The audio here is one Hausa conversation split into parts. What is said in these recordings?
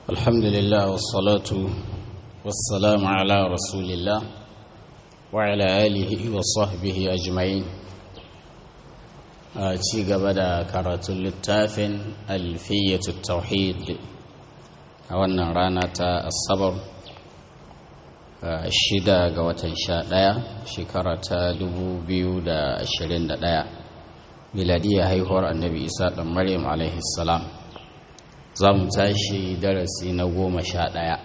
الحمد لله والصلاة والسلام على رسول الله وعلى آله وصحبه أجمعين ci gaba da karatun littafin alfiyyatu tauhid a wannan rana ta asabar shida ga watan sha ɗaya shekara ta dubu biyu da ashirin da ɗaya miladiyya haihuwar annabi isa ɗan maryam alaihi salam za mu tashi darasi na goma sha ɗaya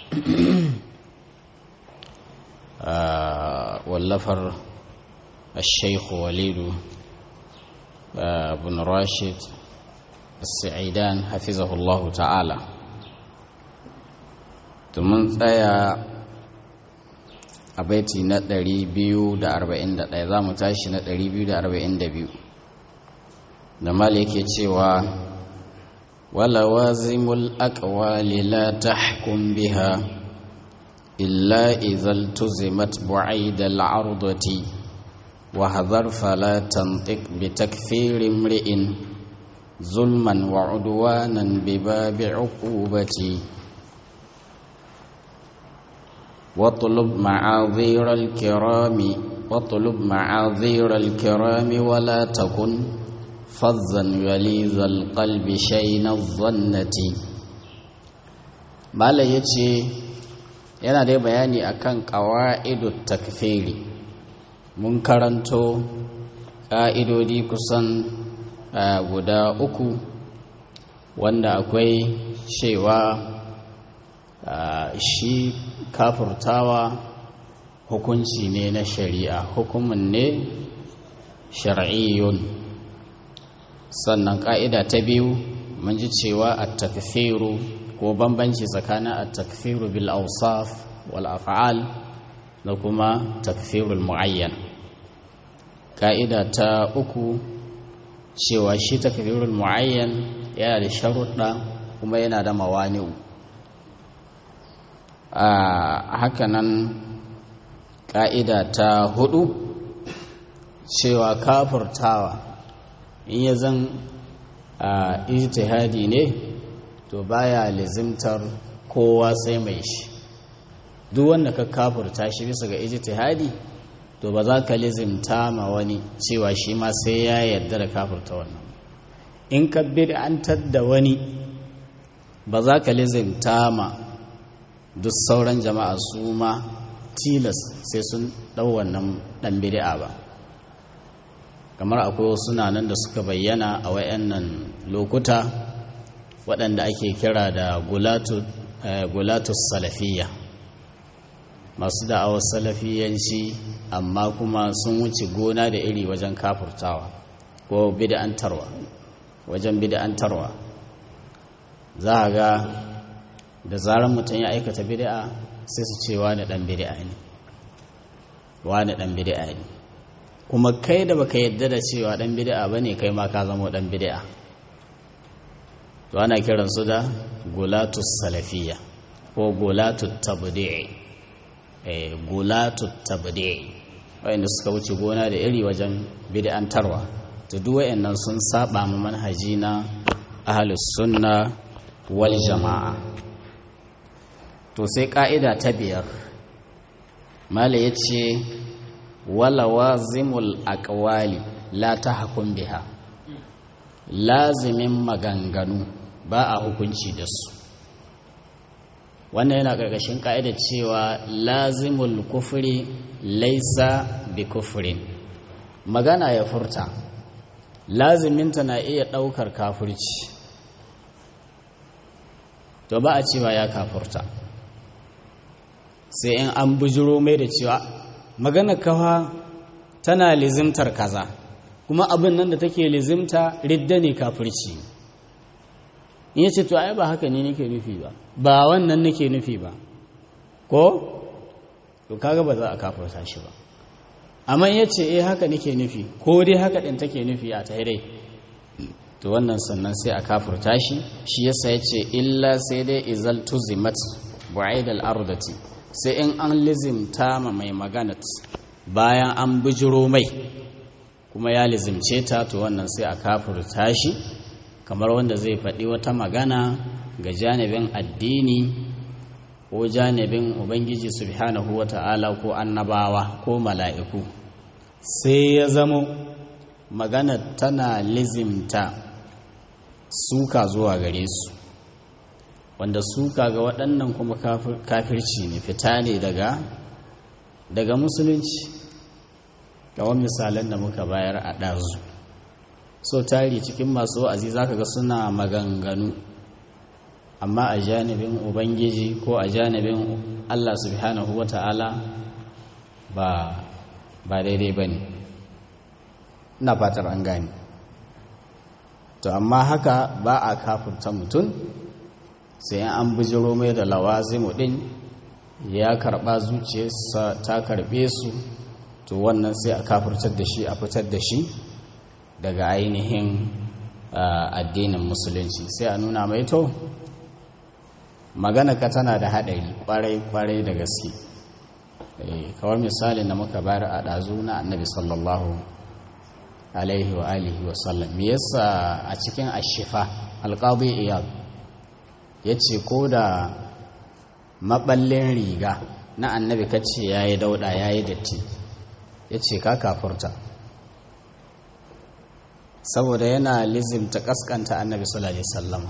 wallafar الشيخ وليد بن راشد السعيدان حفظه الله تعالى mun tsaya a baiti na 241 za mu tashi na 242 da mal yake cewa wala wazimul aqwali la tahkum biha illa idhal tuzimat bu'aid al-'ardati وهذر فلا تنطق بتكفير امرئ ظلما وعدوانا بباب عقوبتي واطلب معاذير الكرام واطلب معاذير الكرام ولا تكن فظا يليذ القلب شين الظنة ما لا يتي yana dai bayani akan qawaidut takfiri mun karanto ƙa'idodi kusan guda uku wanda akwai cewa shi kafurtawa hukunci ne na shari'a hukumin ne shar'iyyun sannan ƙa'ida ta biyu mun ji cewa a takfiru ko bambanci tsakanin a takfiru bil ausaf wal af'al da kuma takfirul mu'ayyan ka'ida ta uku cewa shi takfirul mu'ayyan yana da sharuɗa kuma yana da mawani'u a hakanan ka'ida ta hudu cewa kafurtawa in ya zan a ijtihadi ne to baya lizimtar kowa sai mai shi duk wanda ka kafurta shi bisa ga ijtihadi to ba za ka lizimta ma wani cewa shi ma sai ya yarda da kafurta wannan in ka bid'antar da wani ba za ka lizimta ma duk sauran jama'a su ma tilas sai sun ɗau wannan ɗan bid'a ba kamar akwai wasu nan da suka bayyana a wayannan lokuta waɗanda ake kira da gulatus salafiyya masu da'awar salafiyanci amma kuma sun wuce gona da iri wajen kafurtawa ko bid'antarwa wajen bid'antarwa za a ga da zarar mutum ya aikata bid'a sai su ce wani dan bid'a ne wani dan bid'a ne kuma kai da baka yadda da cewa dan bid'a bane kai ma ka zama dan bid'a to ana kiransu da gulatus salafiyya ko gulatut tabdi'i gulatu tabdi'i wayanda suka wuce gona da iri wajen bid'antarwa to duk wayannan sun saba mu manhaji na ahlus sunna wal jama'a to sai ka'ida ta biyar mala yace wala wazimul aqwali la tahkum biha lazimin maganganu ba a hukunci da su wannan yana ƙarƙashin ƙa'idar cewa lazimul kufuri laisa bi kufurin magana ya furta laziminta na iya ɗaukar kafurci to ba a cewa ya kafurta sai in an bujiro mai da cewa magana kawa tana lizimtar kaza kuma abin nan da take lizimta ridda ne kafurci in yace to ai ba haka ne nake nufi ba ba wannan nake nufi ba ko to kaga ba za a kafirta shi ba amma yace eh haka nake nufi ko dai haka din take nufi a tare to wannan sannan sai a kafirta shi shi yasa yace illa sai dai izal tuzimat bu'aid al-ardati sai in an lizimta ma mai maganat bayan an bijiro mai kuma ya lizimce ta to wannan sai a kafirta shi kamar wanda zai faɗi wata magana ga janibin addini ko janibin ubangiji subhanahu wa ta'ala ko annabawa ko mala'iku sai ya zamo magana tana lizimta suka zuwa gare su wanda suka ga waɗannan kuma kafirci ne fita ne daga daga musulunci kawai misalan da muka bayar a ɗazu so tari cikin masu wa'azi za ka ga suna maganganu amma a janibin ubangiji ko a janibin allah subhanahu wa ta'ala ba ba daidai ba ne na fatar an gani to amma haka ba a kafurta mutum sai an bijiro mai da lawazimu din ya karba zuciyarsa ta karbe su to wannan sai a kafurtar da shi a fitar da shi daga ainihin addinin musulunci sai a nuna mai to magana ka tana da haɗari kwarai-kwarai da gaske kawar misalin da muka bayar a ɗazu na annabi sallallahu alaihi wa alihi wa sallam me yasa a cikin ashifa alqadi iyad yace ko da maballin riga na annabi kace yayi dauda yayi datti yace ka kafurta saboda yana lizimta kaskanta annabi sallallahu alaihi wasallam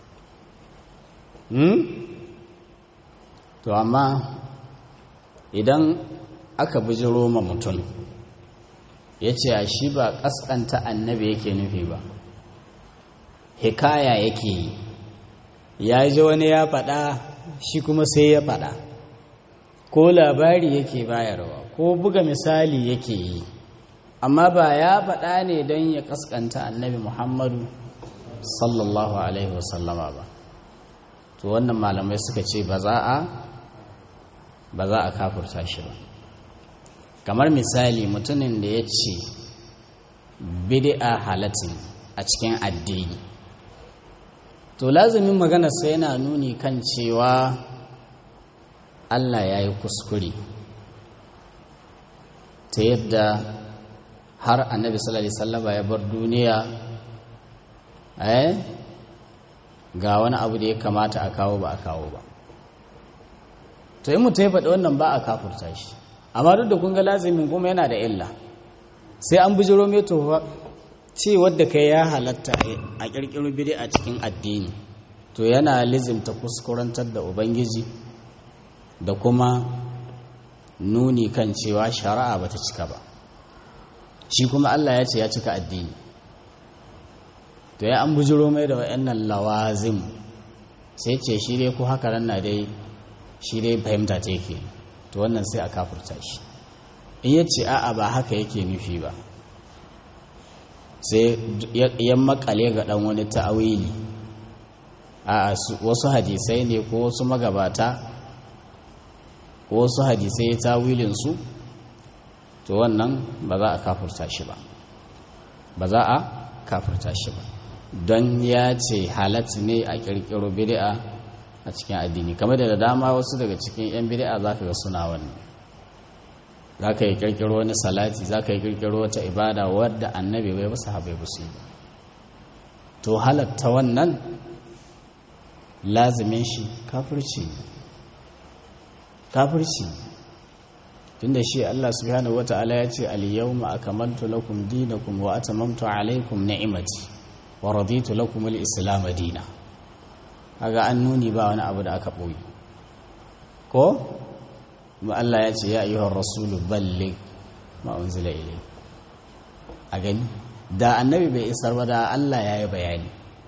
hmm to amma idan aka bijiro ma mutum ya ce a shi ba ƙasƙanta annabi yake nufi ba hikaya yake yi ya ji wani ya faɗa shi kuma sai ya faɗa ko labari yake bayarwa ko buga misali yake yi amma ba ya faɗa ne don ya ƙasƙanta annabi muhammadu sallallahu alaihi wasallama ba to wannan malamai suka ce ba za a ba za a kafurta shi ba kamar misali mutumin da ya ce bid'a halatin a cikin addini to lazumin maganarsa yana nuni kan cewa Allah ya yi kuskure ta yadda har annabi sallallahu alaihi wasallam ya bar duniya eh ga wani abu da ya kamata a kawo ba a kawo ba to yi mutum ya faɗi wannan ba a kafurta shi amma duk da kun ga lazimin kuma yana da illa sai an bujiro mai tofa ce wadda kai ya halatta a ƙirƙiro bidi a cikin addini to yana lizimta kuskurantar da ubangiji da kuma nuni kan cewa shari'a bata cika ba shi kuma Allah ya ce ya cika addini to ya an bujiro mai da wayannan lawazim sai ce shi dai ko haka nan na dai shi dai fahimta ta yake to wannan sai a kafurta shi in ya ce a'a ba haka yake nufi ba sai ya makale ga dan wani ta'awili a wasu hadisai ne ko wasu magabata ko wasu hadisai ya tawilin su to wannan ba za a kafurta shi ba ba za a kafurta shi ba don ya ce halat ne a kirkiro bid'a a cikin addini kamar da dama wasu daga cikin 'yan bid'a za ka ga suna wannan za ka yi kirkiro wani salati za ka yi kirkiro wata ibada wadda annabi bai basu haɓe basu yi to halatta wannan lazimin shi kafirci kafirci tunda shi Allah subhanahu wata'ala ya ce al-yawma akmaltu lakum dinakum wa atamamtu alaykum ni'mati wa raditu lakum al-islam dinan kaga an nuni ba wani abu da aka ɓoye ko kuma Allah ya ce ya ayyuhar rasulu ballig ma unzila ilai a gani da annabi bai isar ba da Allah ya yi bayani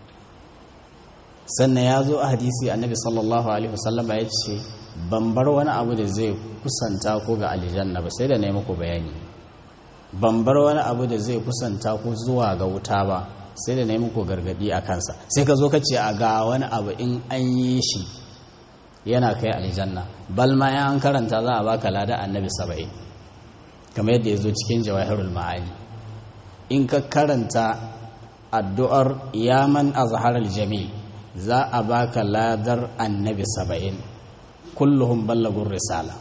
sannan ya zo a hadisi annabi sallallahu alaihi wasallam ya ce ban bar wani abu da zai kusanta ko ga aljanna ba sai da na yi muku bayani ban bar wani abu da zai kusanta ko zuwa ga wuta ba sai da na yi muku gargadi a kansa sai ka zo ka ce a ga wani abu in an yi shi yana kai aljanna bal ma ya an karanta za a baka lada annabi saba'in kamar yadda ya zo cikin jawahirul ma'ani in ka karanta addu'ar yaman azharal jamil za a baka ladar annabi saba'in kulluhum ballagun risala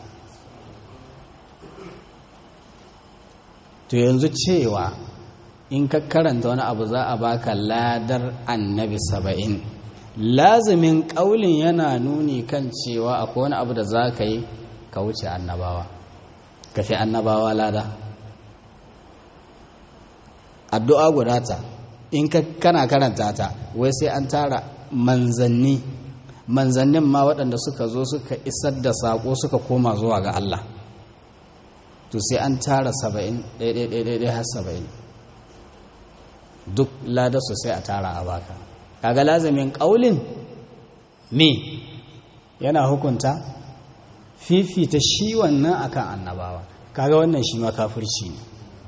to yanzu cewa in ka karanta wani abu za a baka ladar annabi saba'in lazimin ƙaulin yana nuni kan cewa akwai wani abu da za ka yi ka wuce annabawa ka fi annabawa lada addu'a guda ta in kana karanta ta wai sai an tara manzanni manzannin ma waɗanda suka zo suka isar da saƙo suka koma zuwa ga Allah to sai an tara saba'in ɗaiɗaiɗaiɗai har saba'in duk ladarsu sai a tara a baka kaga lazamin ƙaulin me yana hukunta fifita shi wannan akan annabawa kaga wannan shi ma kafirci ne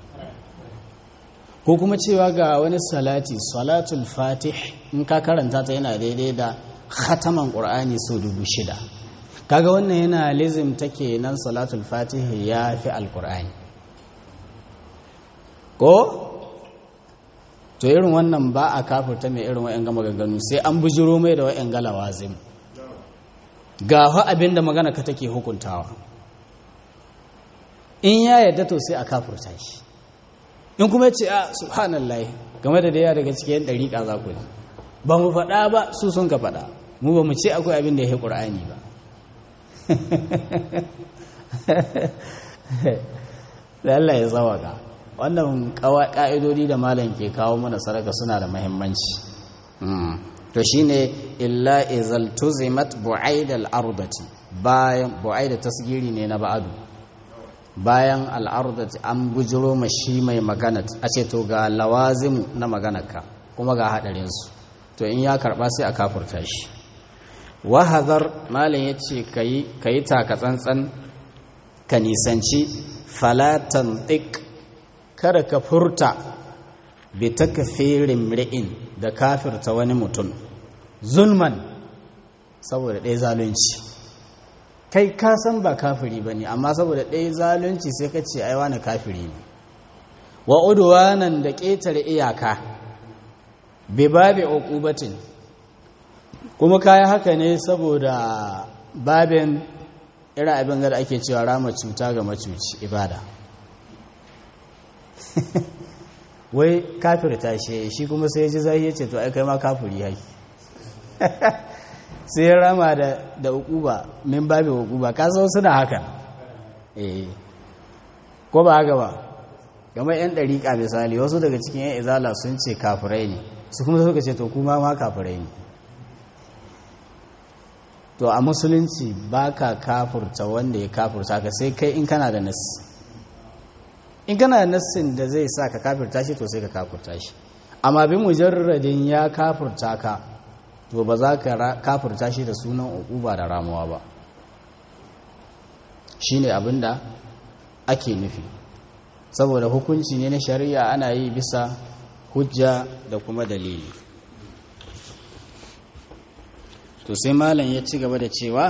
ko kuma cewa ga wani salati salatul fatih in ka karanta ta yana daidai da khataman ƙur'ani sau dubu shida kaga wannan yana lizim take nan salatul fatih ya fi alƙur'ani ko to irin wannan ba a kafurta mai irin wa'yan gama ganganu sai an bujiro mai da wa'yan galawa zim ga fa abin da magana ka take hukuntawa in ya yadda to sai a kafurta shi in kuma ce a subhanallah game da daya daga cikin ɗariƙa za ku ba mu faɗa ba su sun ka faɗa mu ba mu ce akwai abin da ya yi ƙur'ani ba da Allah ya zawaka wannan ƙa'idodi da malam ke kawo mana saraka suna da mahimmanci to shine illa izal tuzimat bu'aid al-ardati bayan bu'aid tasgiri ne na ba'adu bayan al-ardati an bujiro mashi mai magana a ce to ga lawazimu na maganarka kuma ga hadarin su to in ya karba sai a kafurta shi wahazar malam yace kai kai taka tsantsan ka nisanci falatan tik kada ka furta bi takfirin ri'in da kafirta wani mutum zulman saboda ɗaya zalunci kai ka san ba kafiri ba ne amma saboda ɗaya zalunci sai ka ce aiwa na kafiri ne wa udwanan da ƙetare iyaka bi babi uqubatin kuma kayi haka ne saboda babin irin abin da ake cewa rama cuta ga macuci ibada wai kafir ta shi shi kuma sai ji zai ce to ai kai ma kafiri haki sai rama da da ukuba min babi ukuba ka san suna haka eh ko ba haka ba kamar yan dariƙa misali wasu daga cikin yan izala sun ce kafirai ne su kuma suka ce to kuma ma kafirai ne to a musulunci ba ka kafurta wanda ya kafurta ka sai kai in kana da nassi in kana da nassin da zai sa ka kafurta shi to sai ka kafurta shi amma bin mujarradin ya kafurta ka to ba za ka kafurta shi da sunan uquba da ramuwa ba shine abin da ake nufi saboda hukunci ne na shari'a ana yi bisa hujja da kuma dalili to sai malam ya ci gaba da cewa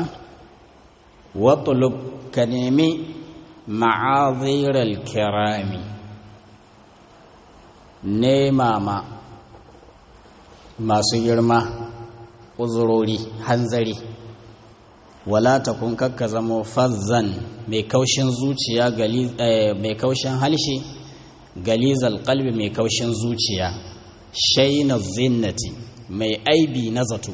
watlub ka nemi ma'aziral kirami nema ma masu girma uzurori hanzari wala ta kun kakka zamo fazzan mai kaushin zuciya mai kaushin halshe galizal kalbi mai kaushin zuciya shaina zinnati mai aibi na zato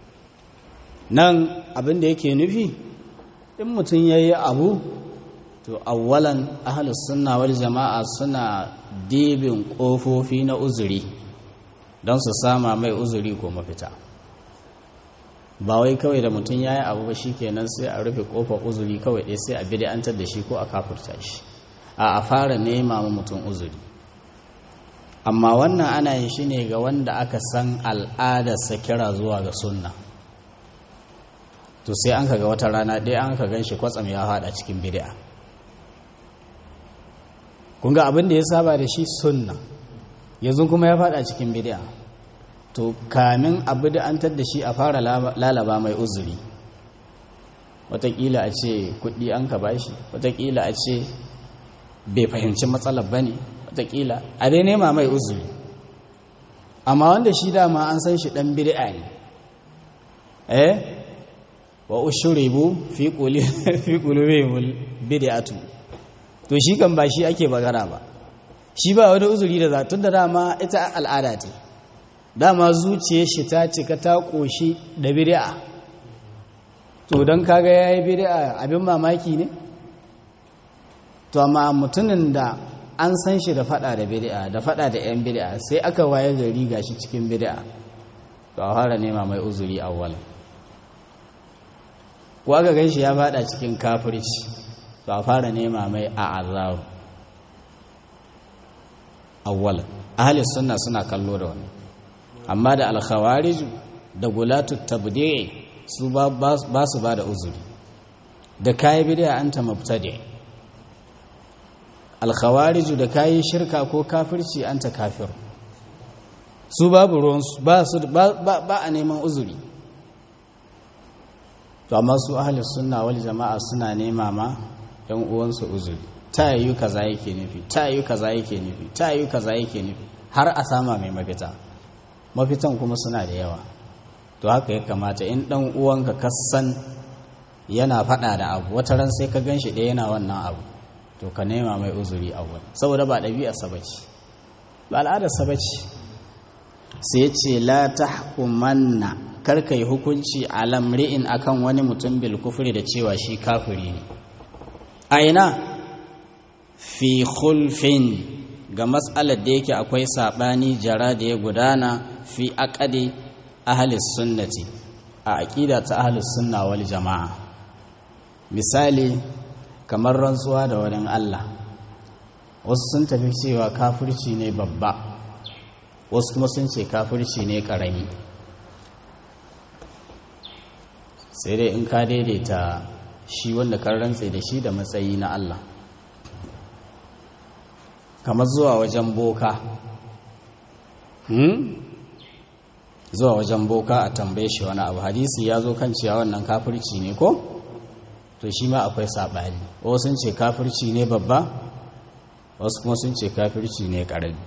nan abin da yake nufi in mutum ya yi abu to awwalan ahalus sunna wal jama'a suna dibin ƙofofi na uzuri don su sama mai uzuri ko mafita ba wai kawai da mutum ya yi abu ba shi kenan sai a rufe ƙofar uzuri kawai ɗaya sai a bid'antar da shi ko a kafurta shi a a fara nema ma mutum uzuri amma wannan ana yin shi ne ga wanda aka san al'adarsa kira zuwa ga sunna to sai an kaga wata rana ɗaya an ka gan shi kwatsam ya haɗa cikin bid'a kun ga abin da ya saba da shi sunna yanzu kuma ya faɗa cikin bid'a to kamin abu da an da shi a fara lalaba mai uzuri watakila a ce kuɗi an ka bashi watakila a ce bai fahimci matsalar ba ne watakila a dai nema mai uzuri amma wanda shi dama an san shi ɗan bid'a ne eh wa ushribu fi quli fi qulubihim bid'atu to shi kan ba shi ake bagara ba shi ba wani uzuri da zatun da dama ita al'ada ce dama zuciyar shi ta cika ta ƙoshi da bid'a to don kaga ya yi bid'a abin mamaki ne to amma mutumin da an san shi da fada da bid'a da fada da yan bid'a sai aka waye gari gashi cikin bid'a to a fara nema mai uzuri awwal ko aka gan shi ya fada cikin kafirci to a fara nema mai a'azaru awwal ahli sunna suna kallo da wani amma da alkhawarij da gulatu tabdi'i su ba su ba da uzuri da kayi bid'a anta mubtadi' alkhawariju da kayi shirka ko kafirci anta kafir su babu ruwansu ba su ba a neman uzuri to amma su ahli sunna wal jama'a suna nema ma yan uwansu uzuri ta yi kaza yake nufi ta yi kaza yake nufi ta yi kaza yake nufi har a sama mai mafita mafitan kuma suna da yawa to haka ya kamata in dan uwanka kasan yana fada da abu wata ran sai ka ganshi ɗaya yana wannan abu to ka nema mai uzuri awwal saboda ba ɗabi'ar sabaci ba al'adar sabaci sai ya ce la tahkumanna kar kai hukunci a lamri'in akan wani mutum bil kufri da cewa shi kafiri ne aina fi khulfin ga matsalar da yake akwai sabani jara da ya gudana fi aqadi ahli sunnati a aqida ta ahli sunna wal jama'a misali kamar rantsuwa da wani Allah wasu sun tafi cewa kafirci ne babba wasu kuma sun ce kafirci ne karami sai dai in ka daidaita shi wanda kan rantse da shi da matsayi na Allah kamar zuwa wajen boka hmm? zuwa wajen boka a tambaye shi wani abu hadisi ya zo kan cewa wannan kafirci ne ko? to shi ma akwai saɓani wasu sun ce kafirci ne babba wasu kuma sun ce kafirci ne ƙarami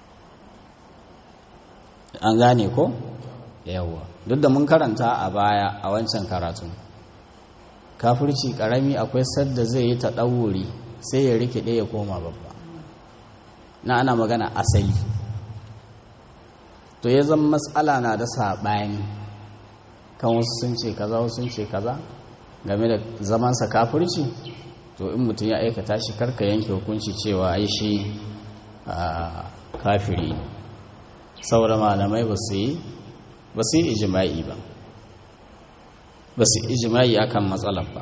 an gane ko? yawwa duk da mun karanta a baya a wancan karatun kafirci ƙarami akwai sadda zai yi ta ɗauri sai ya rikide ya koma babba na ana magana asali to ya zama matsala na da saɓani kan wasu sun ce kaza wasu sun ce kaza game da zamansa kafirci to in mutum ya aikata shi karka yanke hukunci cewa ai shi kafiri saboda malamai ba su yi ba su yi ijima'i ba ba su yi ijima'i akan matsalar ba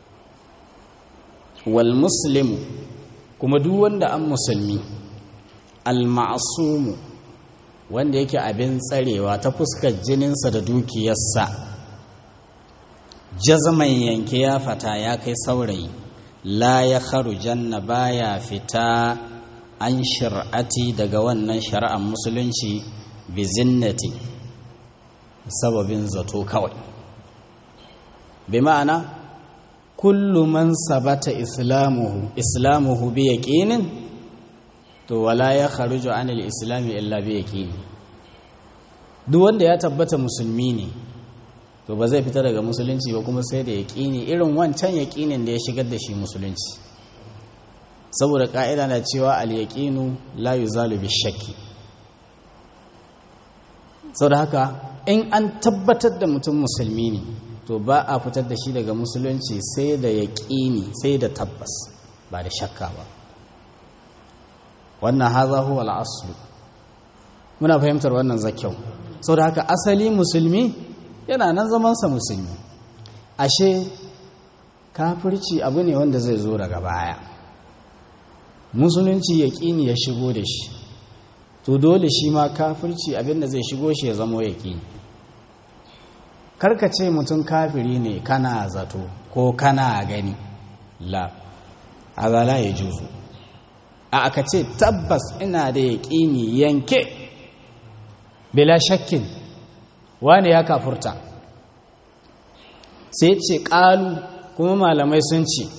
wal muslimu kuma duk wanda an musulmi al ma'asumu wanda yake abin tsarewa ta fuskar jininsa da dukiyarsa jazman yanke ya fata ya kai saurayi la ya janna baya fita an shir'ati daga wannan shari'ar musulunci bi zinnati sababin zato kawai bi ma'ana kullu man sabata islamuhu islamuhu bi yaqinin to wala ya kharuju anil islami illa bi yaqini duk wanda ya tabbata musulmi ne to ba zai fita daga musulunci ba kuma sai da yaƙini irin wancan yaƙinin da ya shigar da shi musulunci saboda ƙa'ida na cewa al-yaqinu la yuzalu bi shakki saboda haka in an tabbatar da mutum musulmi ne to ba a fitar da shi daga musulunci sai da yaƙini sai da tabbas ba da shakka ba wannan haza huwa al-aslu muna fahimtar wannan zakyau saboda haka asali musulmi yana nan zamansa musulmi ashe kafirci abu ne wanda zai zo daga baya musulunci ya ƙini ya shigo da shi to dole shi ma kafirci abinda zai shigo shi ya zamo ya ƙini karkace mutum kafiri ne kana zato ko kana gani la azala ya juzu a aka ce tabbas ina da ya ƙini yanke bila shakkin wane ya kafurta sai ce ƙalu kuma malamai sun ce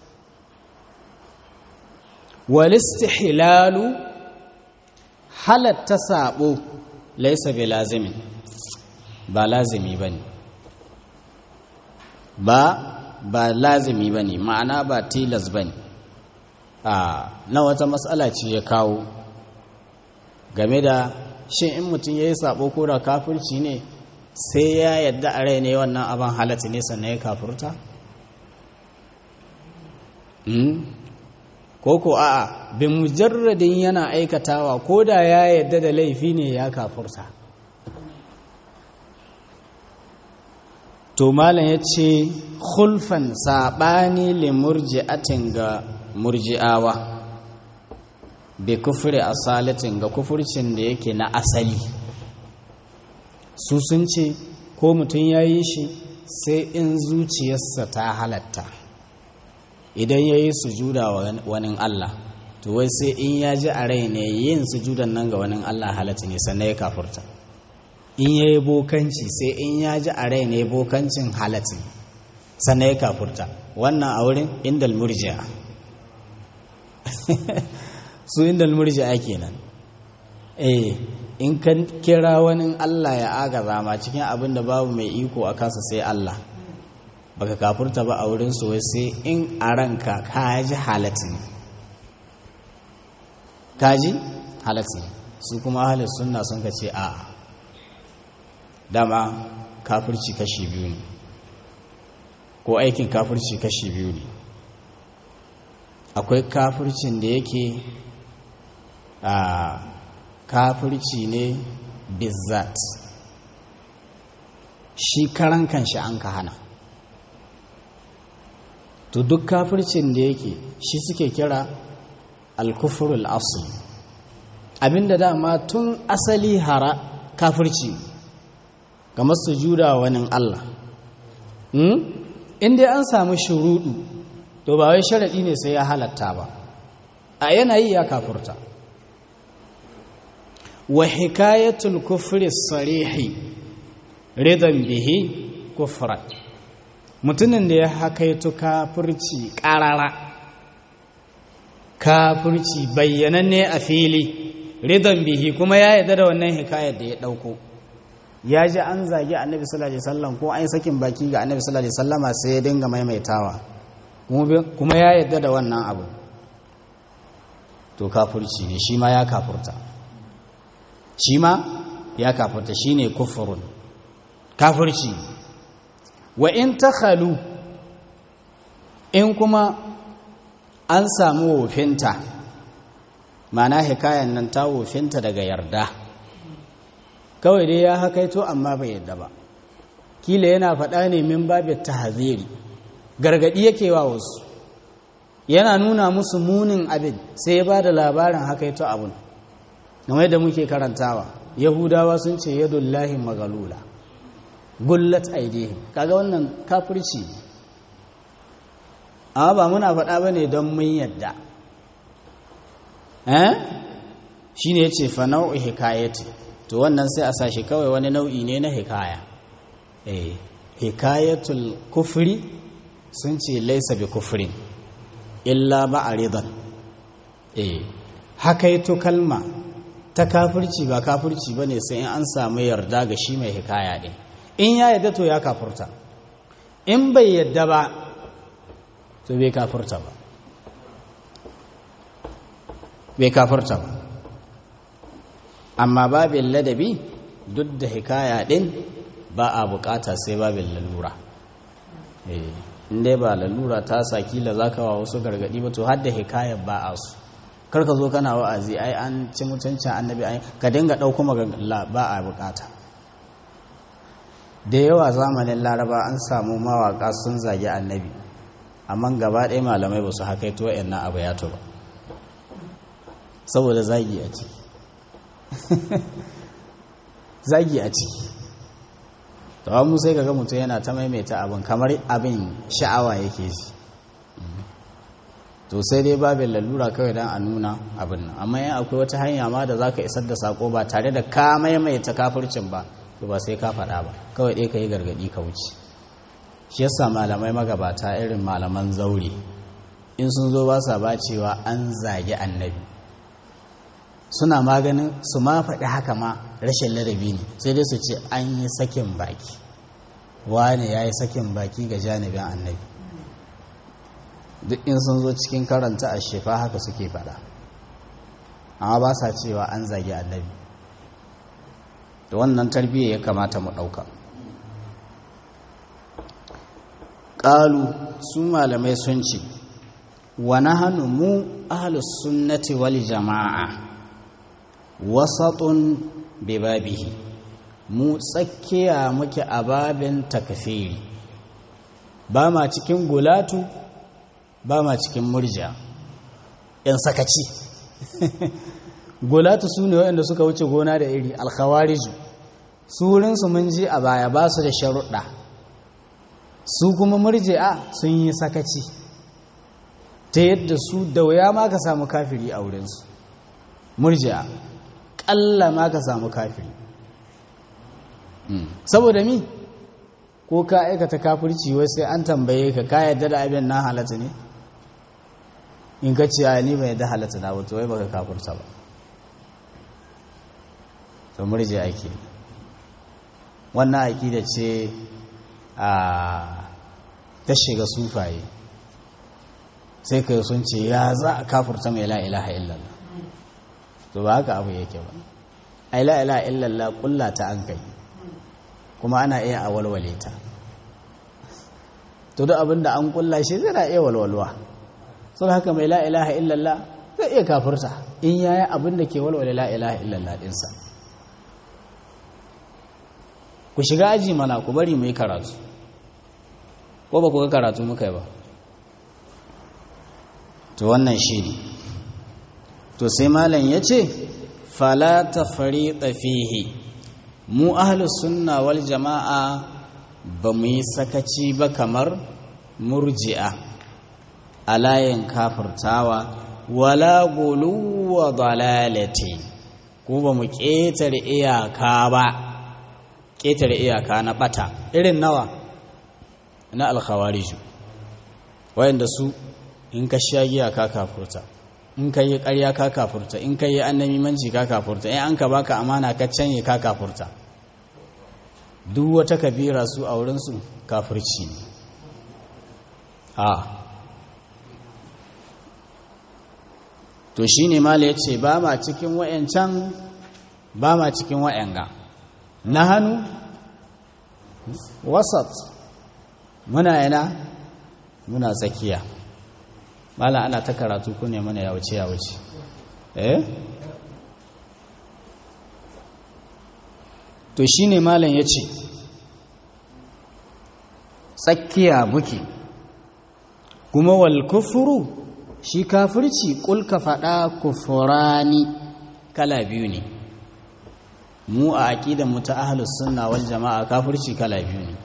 walistihilalu halatta sabo laisa bi lazimin ba lazimi ba ne ba ba lazimi ba ne ma'ana ba tilas ba ne na wata matsala ce ya kawo game da shin in mutum ya yi sabo ko da kafirci ne sai ya yadda a rai ne wannan abin halatta ne sannan ya kafurta? ko ko a'a bin mujarradin yana aikatawa ko da ya yadda da laifi ne ya kafurta to malam ya ce hulfan saɓani limurji'atin ga murji'awa bi kufri asalatin ga kufurcin da yake na asali su sun ce ko mutum ya yi shi sai in zuciyarsa ta halatta idan ya yi sujuda wa wani Allah to wai sai in ya ji a rai ne yin sujudan nan ga wani Allah halatta ne sannan ya kafurta in ya yi bokanci sai in ya ji a rai ne bokancin halatta sannan ya kafurta wannan a wurin indal murji'a su indal murji'a kenan eh in ka kira wani Allah ya agaza ma cikin abin da babu mai iko a kasa sai Allah baka kafurta ba a wurin su sai in a ranka ka ji halatin ka ji halatin su kuma ahalin sunna sun ka ce a'a dama kafirci kashi biyu ne ko aikin kafirci kashi biyu ne akwai kafircin da yake a kafirci ne bizzat shi karan kanshi an ka hana to duk kafircin da yake shi suke kira alkufurul asli abinda dama tun asali hara kafirci kamar sujuda wani Allah in dai an samu shuruɗu to ba wai sharaɗi ne sai ya halatta ba a yanayi ya kafurta wa hikayatul kufri sarihi ridan bihi kufran mutumin da ya hakaito kafirci ƙarara kafirci bayyananne a fili ridan bihi kuma ya yarda da wannan hikayar da ya ɗauko ya ji an zagi annabi sallallahu alaihi wasallam ko an yi sakin baki ga annabi sallallahu alaihi wasallama sai ya dinga maimaitawa kuma ya yarda da wannan abu to kafirci ne shi ma ya kafurta shi ma ya kafurta shi ne kufurun kafirci wa in ta halu in kuma an samu wofinta mana hikayen nan ta wofinta daga yarda kawai dai ya hakaito amma bai yadda ba kila yana faɗa ne min babin tahaziri gargaɗi yake wa wasu yana nuna musu munin abin sai ya ba da labarin hakaito abin game da muke karantawa yahudawa sun ce yadullahi magalula gullat aidihim kaga wannan kafirci amma ba muna faɗa ba ne don mun yadda eh shi ne ya ce fa nau'i hikayati to wannan sai a sashi kawai wani nau'i ne na hikaya eh hikayatul kufri sun ce laisa bi kufrin illa ba a ridan eh hakaito kalma ta kafirci ba kafirci ba ne sai in an samu yarda ga shi mai hikaya ɗin in ya yarda to ya kafurta in bai yarda ba to bai kafurta ba bai kafurta ba amma babin ladabi duk da hikaya ɗin ba a bukata sai babin lalura in dai ba lalura ta sa kila za ka wa wasu gargaɗi ba to har da hikayar ba a su karka zo kana wa'azi ai an ci mutuncin annabi ai ka dinga ɗauko magana ba a bukata da yawa zamanin laraba an samu mawaka sun zagi annabi amma gaba ɗaya malamai ba su haka to na abu ya ba saboda zagi a ciki zagi a ciki to mu sai kaga mutum yana ta maimaita abin kamar abin sha'awa yake shi to sai dai babin lalura kawai don a nuna abin nan amma yin akwai wata hanya ma da za ka isar da sako ba tare da ka maimaita kafircin ba to ba sai ka faɗa ba kawai ɗaya ka yi gargaɗi ka wuce shi yasa malamai magabata irin malaman zaure in sun zo ba sa ba cewa an zagi annabi suna maganin su ma faɗi haka ma rashin ladabi ne sai dai su ce an yi sakin baki wane ya yi sakin baki ga janibin annabi duk in sun zo cikin karanta a shefa haka suke faɗa amma ba sa cewa an zagi annabi da wannan tarbiyya ya kamata mu ɗauka ƙalu su malamai sun ce wa nahanu mu ahlus sunnati wal jama'a wasatun bibabihi mu tsakiya muke a babin takfiri ba ma cikin gulatu ba ma cikin murja yan sakaci gulatu su ne waɗanda suka wuce gona da iri alkhawariju su wurinsu mun ji a baya ba su da sharuɗa su kuma murji'a sun yi sakaci ta yadda su da wuya ma ka samu kafiri a wurinsu murji'a ƙalla ma ka samu kafiri saboda mi ko ka aikata kafirci wai sai an tambaye ka ka yadda da abin na halatta ne in ka ce ni bai yadda halatta na wato wai baka kafirta ba to murji ake wannan aƙida ce a ta shiga sufaye sai ka sun ce ya za a kafirta mai la ilaha illallah to ba haka abu yake ba ai la ilaha illallah kulla ta an kai kuma ana iya a walwale ta to duk abin da an kulla shi zai iya walwalwa sun haka mai la ilaha illallah zai iya kafirta in yayi abin da ke walwale la ilaha illallah dinsa ku shiga aji mana ku bari mu yi karatu ko ba ku ga karatu muka yi ba to wannan shi ne to sai malam ya ce fala ta fari fihi mu ahlus sunna wal jama'a ba mu yi sakaci ba kamar murji'a a layin kafirtawa wala guluwa dalalati ko ba mu ƙetare iyaka ba ƙetare iyaka na ɓata irin nawa na alkhawariju wayanda su in ka sha giya ka kafurta in ka yi ƙarya ka kafurta in ka yi annamimanci ka kafurta in an ka baka amana ka canye ka kafurta duk wata kabira su a wurinsu kafirci ne a to shi ne mala ya ce ba ma cikin wa'yancan ba ma cikin wa'yanga na hannu wasat muna yana muna tsakiya mala ana ta karatu ku ne mana ya wuce ya wuce eh to shi ne malam ya ce tsakiya muke kuma wal kufuru shi kafirci kulka faɗa kufurani kala biyu ne mu a aƙidan mu ta ahlus sunna wal jama'a kafirci kala biyu ne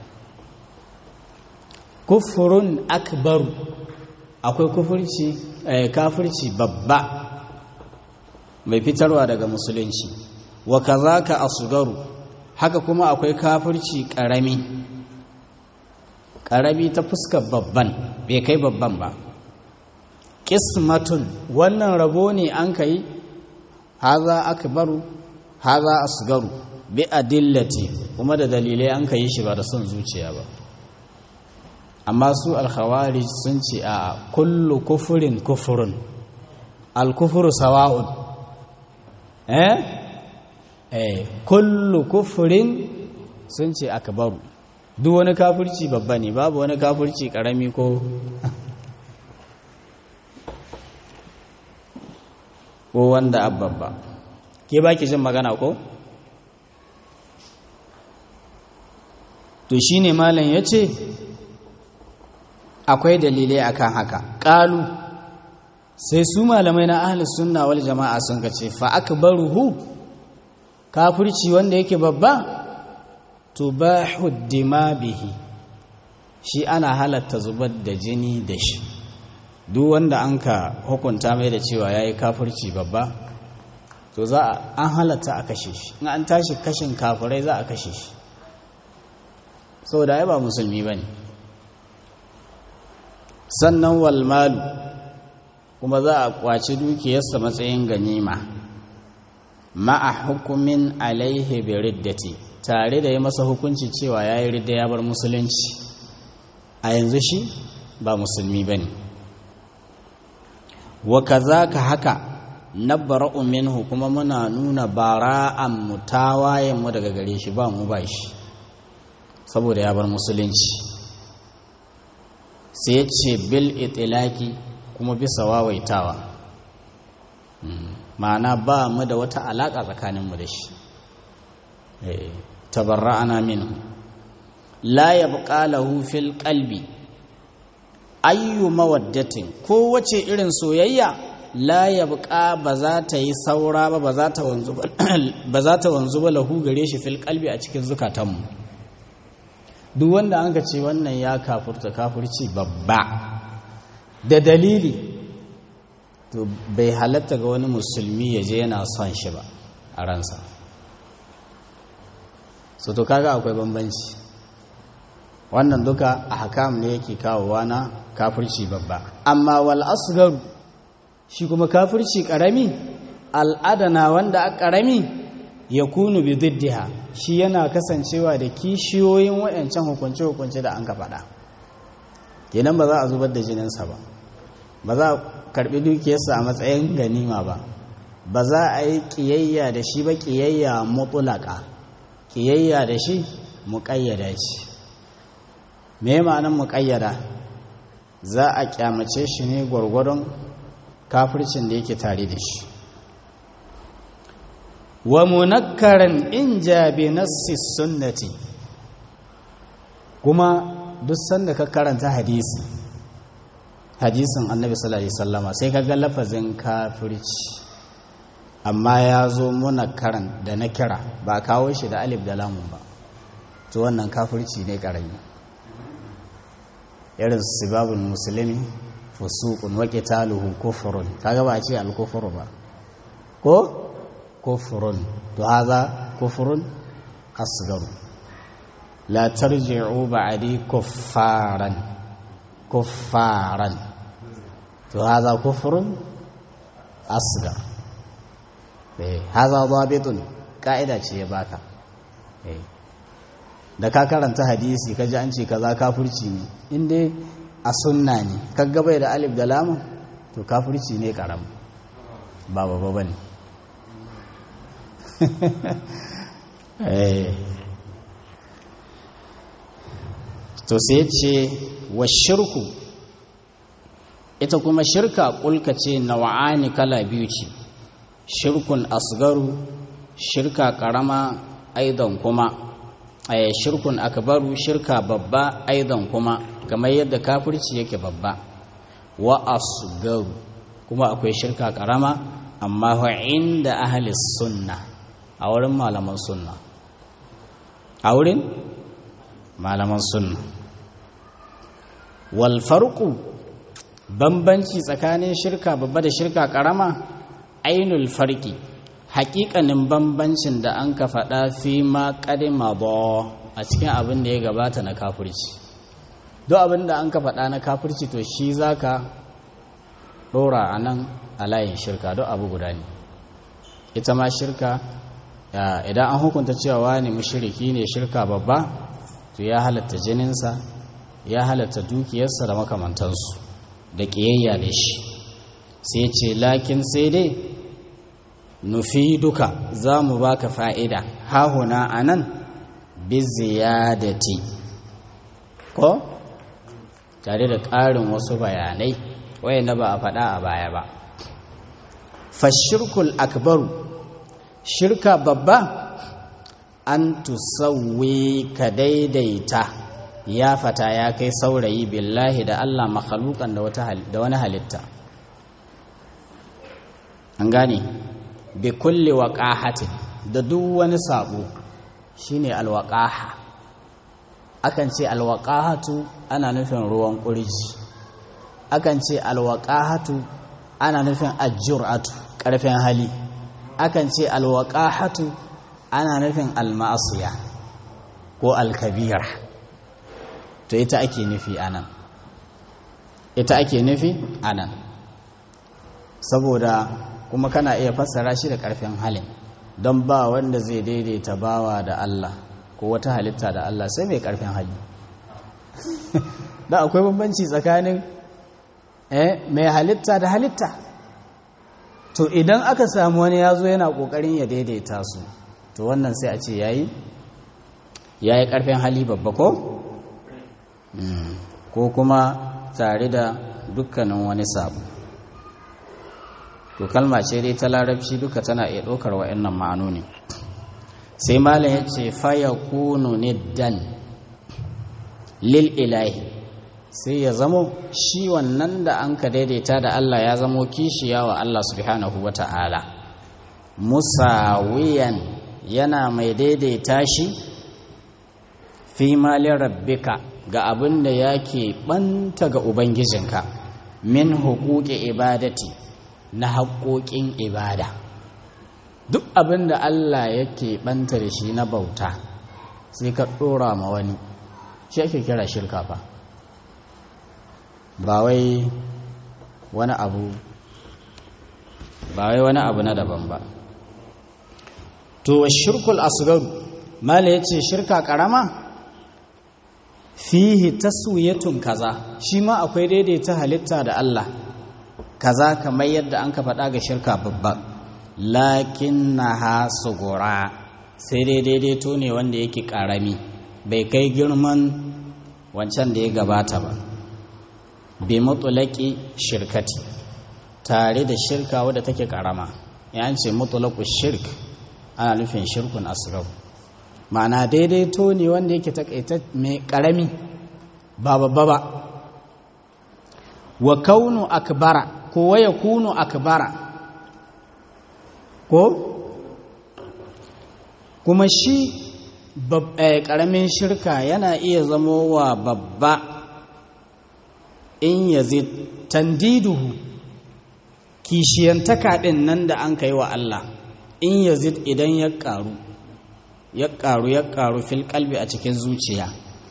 kufurun akbaru akwai kufurci kafirci babba mai fitarwa daga musulunci wa kazaka asgaru haka kuma akwai kafirci karami karami ta fuskar babban bai kai babban ba qismatun wannan rabo ne an kai haza akbaru haza asgaru bi adillati kuma da dalilai an kai shi ba da son zuciya ba amma su alkhawarij sun ce a kullu kufurin kufurun alkufuru sawa'un eh eh kullu kufurin sun ce akbaru duk wani kafirci babba ne babu wani kafirci karami ko ko wanda abbabba ke baki jin magana ko to shine malam yace akwai dalilai akan haka ƙalu sai su malamai na ahli sunna wal jama'a sun kace fa akbaruhu kafirci wanda yake babba tubahu dima bihi shi ana halatta zubar da jini da shi duk wanda an ka hukunta mai da cewa yayi kafirci babba to za a an halatta a kashe shi in an tashi kashin kafirai za a kashe shi saboda ai ba musulmi bane sannan walmalu kuma za a kwaci dukiyarsa matsayin ganima ma'a hukumin alaihi bi riddati tare da ya masa hukunci cewa ya yi ridda ya bar musulunci a yanzu shi ba musulmi ba ne wa ka haka nabra'u minhu kuma muna nuna bara'an mu tawayen mu daga gare shi ba mu ba shi saboda ya bar musulunci sai ya ce bil itilaki kuma bisa wawaitawa ma'ana ba mu da wata alaƙa tsakaninmu da shi tabarra'ana minhu la yabqa lahu fil qalbi ayyu mawaddatin ko wace irin soyayya la yabqa ba za ta yi saura ba ba za ta wanzu ba za ta wanzu ba lahu gare shi fil qalbi a cikin zukatanmu duk wanda an ce wannan ya kafurta kafurci babba da dalili to bai halatta ga wani musulmi ya je yana son shi ba a ransa so to kaga akwai bambanci wannan duka a hakam ne yake kawowa na kafirci babba amma wal asgaru shi kuma kafirci karami al'adana wanda a karami ya kunu bi diddiha shi yana kasancewa da kishiyoyin wayancan hukunce-hukunce da an ka faɗa kenan ba za a zubar da jininsa ba ba za a karɓi dukiyarsa a matsayin ganima ba ba za a yi ƙiyayya da shi ba ƙiyayya mutulaka ƙiyayya da shi muƙayyada ce me ma'anar muƙayyada za a ƙyamace shi ne gwargwadon kafircin da yake tare da shi wa munakkaran in jabi nassi sunnati kuma duk sanda ka karanta hadisi hadisin annabi sallallahu alaihi wasallama sai ka ga lafazin kafirci amma ya zo munakkaran da na kira ba kawo shi da alif da lamun ba to wannan kafirci ne karami irin sibabul musulmi fusuqun wa qitaluhu kufrun kaga ba a ce al-kufru ba ko kufrun to haza kufrun asgaru la tarji'u ba'di kuffaran kuffaran to haza kufrun asgar eh haza dabitun ka'ida ce ya baka eh da ka karanta hadisi ka ji an ce kaza kafirci ne in dai a sunna ne kaga bai da alif da lamun to kafirci ne karam ba ba ba ne to sai ce wa shirku ita kuma shirka kulka ce nawa'ani kala biyu ce shirkun asgaru shirka karama aidan kuma a shirkun akbaru shirka babba aidan kuma kamar yadda kafirci yake babba wa asgaru kuma akwai shirka karama amma wa inda ahli sunna a wurin malaman sunna a wurin malaman sunna wal farqu bambanci tsakanin shirka babba da shirka karama ainul farqi hakikanin bambancin da an ka faɗa fi ma ƙadima ba a cikin abin da ya gabata na kafirci duk abin da an ka faɗa na kafirci to shi za ka ɗora a nan a layin shirka duk abu guda ne ita ma shirka idan an hukunta cewa wani mushriki ne shirka babba to ya halatta jininsa ya halatta dukiyarsa da makamantansu da ƙiyayya da shi sai ce lakin sai dai nufi duka za mu baka fa'ida hahuna a nan biziyadati ko tare da ƙarin wasu bayanai wayanda ba a faɗa a baya ba fashirkul akbaru shirka babba an tusawwi ka daidaita ya fata ya kai saurayi billahi da Allah makhalukan da wani halitta an gane bi kulli waqahatin da duk wani sabo shine alwaqaha akan ce alwaqahatu ana nufin ruwan kurji akan ce alwaqahatu ana nufin ajur'atu karfin hali akan ce alwaqahatu ana nufin almasiya ko alkabira to ita ake nufi anan ita ake nufi anan saboda kuma kana iya fassara shi da ƙarfin halin don ba wanda zai daidaita bawa da Allah ko wata halitta da Allah sai mai ƙarfin hali da akwai bambanci tsakanin eh mai halitta da halitta to idan aka samu wani ya zo yana ƙoƙarin ya daidaita su to wannan sai a ce yayi yayi ƙarfin hali babba ko ko kuma tare da dukkanin wani sabu to kalma ce dai ta larabci duka tana iya ɗaukar wa'annan ma'anoni sai malam ya ce faya kunu niddan lil ilahi sai ya zamo shi wannan da an ka daidaita da Allah ya zamo kishiya wa Allah subhanahu wa ta'ala musawiyan yana mai daidaita shi fi malin rabbika ga abin da yake ɓanta ga ubangijinka min hukuki ibadati na haƙoƙin ibada duk abin da Allah yake ɓanta da shi na bauta sai ka ɗora ma wani shi ake kira shirka fa ba wai wani abu ba wai wani abu na daban ba to shirkul asgaru mala yace shirka karama fihi taswiyatun kaza shi ma akwai daidaita halitta da Allah kaza kamar yadda an ka faɗa ga shirka babba lakinnaha sugura sai dai daidaito ne wanda yake karami bai kai girman wancan da ya gabata ba bi mutulaki shirkati tare da shirka wadda take karama ya ce mutulaku shirk ana nufin shirkun asgab ma'ana daidaito ne wanda yake takaita mai karami ba babba ba wa kaunu akbara ko waya kunu akbara ko kuma shi karamin shirka yana iya zamo wa babba in yazid tandiduhu kishiyantaka ɗin nan da an kai wa Allah in yazid idan ya ƙaru ya ƙaru ya ƙaru fil kalbi a cikin zuciya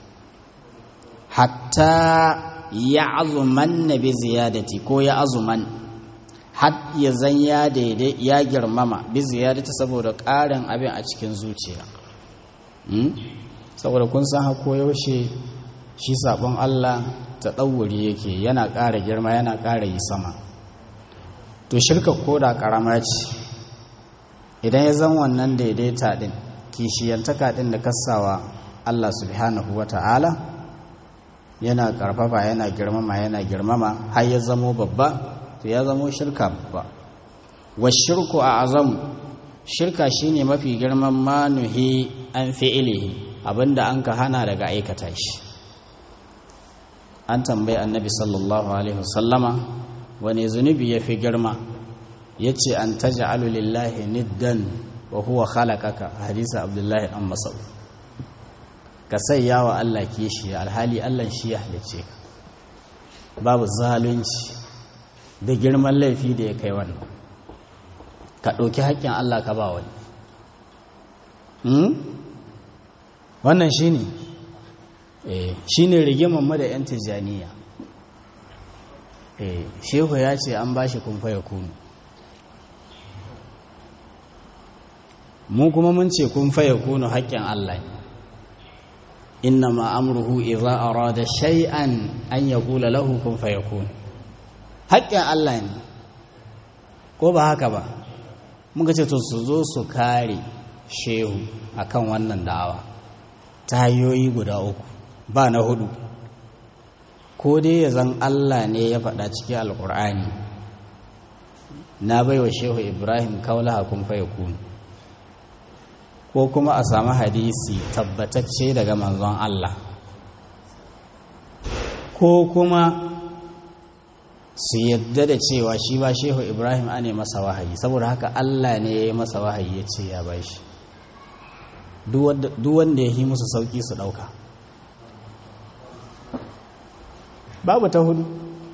hatta ya azuman na bi ziyadati ko ya azuman har ya zan ya daidai ya girmama bi ziyadati saboda ƙarin abin a cikin zuciya saboda kun san hako yaushe shi sabon Allah ta ɗauri yake yana ƙara girma yana ƙara yi sama to shirka koda ƙarama ce idan ya zan wannan daidaita ɗin kishiyantaka ɗin da kasawa Allah subhanahu wa ta'ala yana ƙarfafa yana girmama yana girmama har ya zamo babba to ya zamo shirka babba wa shirku a azam shirka shine mafi girman manuhi an fi'ilihi abinda an ka hana daga aikata shi an tambayi annabi sallallahu alaihi wasallama wani zunubi ya fi girma ya ce an taja lillahi niddan wa huwa khalaqaka hadisa abdullahi an masau ka sayya wa Allah kishi alhali Allah shi ya halice ka babu zalunci da girman laifi da ya kai wannan ka ɗauki haƙƙin Allah ka ba wani wannan shi ne shi ne rigimanmu da 'yan tijjaniya shehu ya ce an ba shi kumfa ya kunu mu kuma mun ce kumfa ya kunu haƙƙin Allah inna ma'amruhu idza arada shay'an an yaqula lahu kun fayakun haƙƙin Allah ne ko ba haka ba muka ce to su zo su kare shehu akan wannan da'awa ta hanyoyi guda uku ba na hudu ko dai ya zan Allah ne ya faɗa cikin alƙur'ani na baiwa shehu ibrahim kaula kun fayakun ko kuma a samu hadisi tabbatacce daga manzon Allah ko kuma su yadda da cewa shi ba shehu ibrahim a ne masa wahayi saboda haka Allah ne ya yi masa wahayi ya ce ya bai shi duk wanda ya yi musu sauki su ɗauka babu ta hudu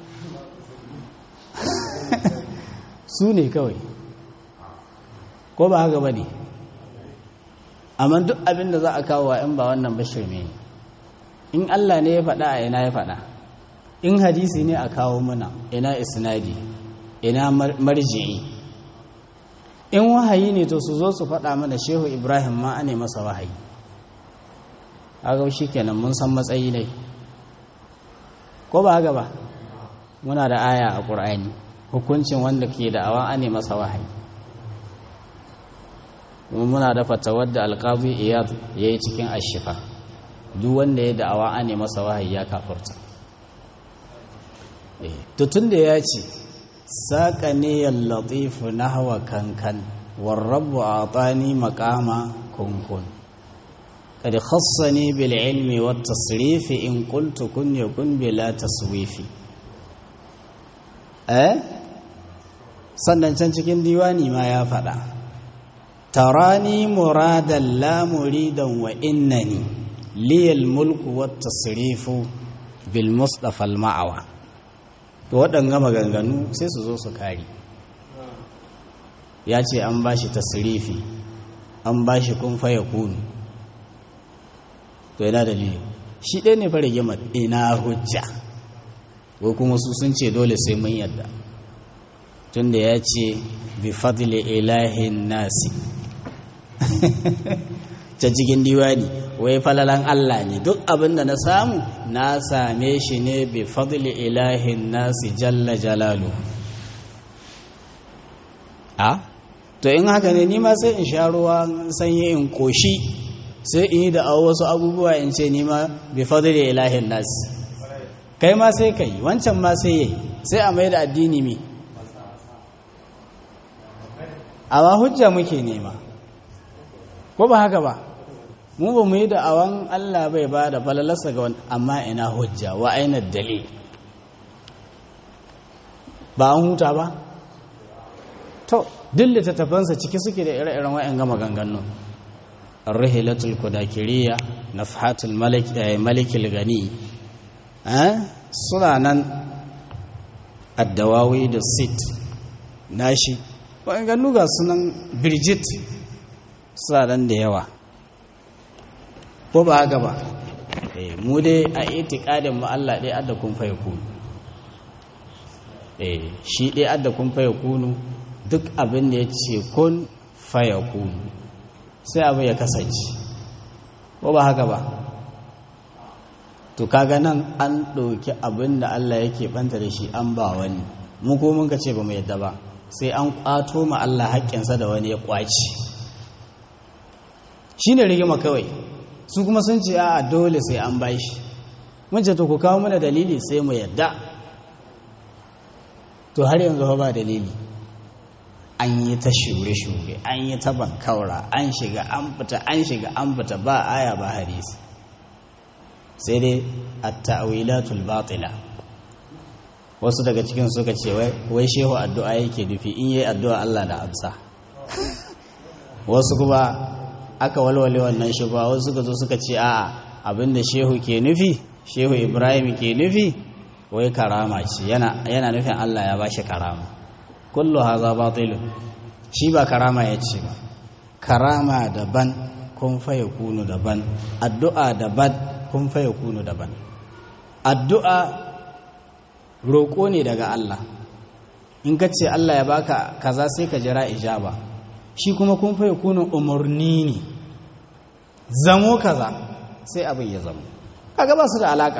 su ne kawai ko ba haka ba ne amma duk abin da za a kawo wa in ba wannan bashir ne in Allah ne ya faɗa a ina ya faɗa in hadisi ne a kawo muna ina isnadi ina marji'i in wahayi ne to su zo su faɗa mana shehu ibrahim ma ne masa wahayi aga shi kenan mun san matsayi ne ko ba haka ba muna da aya a ƙur'ani hukuncin wanda ke da awa ne masa wahayi muna da fatawar da alƙazi iyad ya yi cikin ashifa duk wanda ya da'awa ne masa wahayi ya kafurta tutun da ya ce saƙa ne yallatifu na hawa kankan warrabu a tsani makama kunkun قد خصني بالعلم والتصريف إن قلت كن يكن بلا تصويف eh sannan can cikin diwani ma ya faɗa tarani muradan la muridan wa innani liyal mulku wat tasrifu bil mustafa al ma'awa to waɗanga maganganu sai su zo su kari ya ce an bashi tasrifi an bashi kun fa yakunu to yana dalili shi ɗaya ne fara gima ina hujja ko kuma su sun ce dole sai mun yadda tunda ya ce bi fadli ilahin nasi ta cikin diwani wai falalan Allah ne duk abin da na samu na same shi ne bi fadli ilahin nasi jalla jalalu a to in haka ne ni ma sai in sha ruwa sanyi in koshi sai in yi da wasu abubuwa in ce nima bi fadli ilahin nas kai ma sai kai wancan ma sai yayi sai a mai da addini mi amma hujja muke nema ko ba haka ba mu ba mu yi da awan Allah bai ba da falalarsa ga wani amma ina hujja wa aina dalil ba an huta ba to duk littattafansa ciki suke da ire-iren wa'yan gama ganganun الرحلة الكداكرية نفحات الملك ملك الغني سنانا الدواوي da sit nashi wa'in ga sunan birgit suna da yawa ko ba haka ba mu dai a itikadin mu Allah dai adda kun faye kunu shi dai adda kun faye kunu duk abin da ya ce kun faye kunu sai abu ya kasance ko ba haka ba to kaga nan an ɗauki abin da Allah yake banta da shi an ba wani mu ko mun ka ce ba mu yadda ba sai an ƙwato ma Allah haƙƙinsa da wani ya ƙwaci shi ne rigima kawai su kuma sun ce a dole sai an ba shi mun ce to ku kawo mana dalili sai mu yadda to har yanzu ba dalili an yi ta shure-shure an yi ta bankaura an shiga an fita an shiga an fita ba aya ba hadisi sai dai a ta'awilatul batila wasu daga cikin suka ce wai shehu addu'a yake dufi in yi addu'a Allah da amsa wasu kuma aka walwale wannan shi ba wasu suka zo suka ce a'a abinda shehu ke nufi shehu ibrahim ke nufi wai karama ce yana nufin Allah ya bashi karama kullu haza batilun shi ba karama ya ce ba karama daban kun faye kunu daban addu'a daban kun faye kunu daban addu'a roƙo ne daga Allah in ka ce Allah ya baka kaza sai ka jira ijaba shi kuma kun faye kunu umarni ne zamo kaza sai abin ya zamo kaga ba su da alaka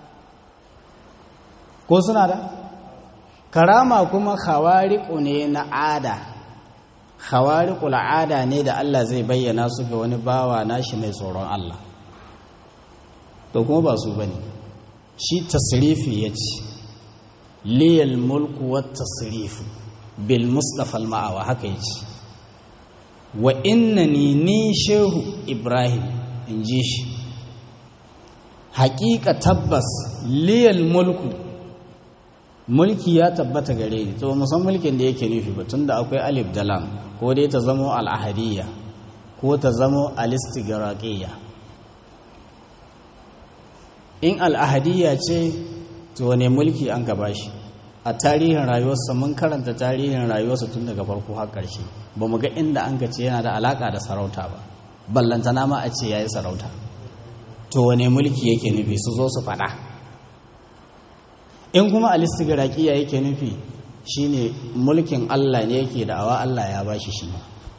ko suna da karama kuma khawariqu ne na ada khawariqul ada ne da Allah zai bayyana su ga wani bawa nashi mai tsoron Allah to kuma ba su bane shi tasrifi yace liyal mulku wat tasrifu bil mustafa al ma'awa haka yace wa innani ni shehu ibrahim inji shi haƙiƙa tabbas liyal mulku mulki ya tabbata gare ni to musan mulkin da yake nufi ba tunda akwai alif da lam ko dai ta zamo al'ahadiyya ko ta zamo alistigraqiyya in al'ahadiyya ce to wane mulki an gaba shi a tarihin rayuwarsa mun karanta tarihin rayuwarsa tun daga farko har ƙarshe ba mu ga inda an ce yana da alaƙa da sarauta ba ballantana ma a ce ya yi sarauta to wane mulki yake nufi su zo su faɗa in kuma alistigraqiya yake nufi shine mulkin Allah ne yake da awa Allah ya bashi shi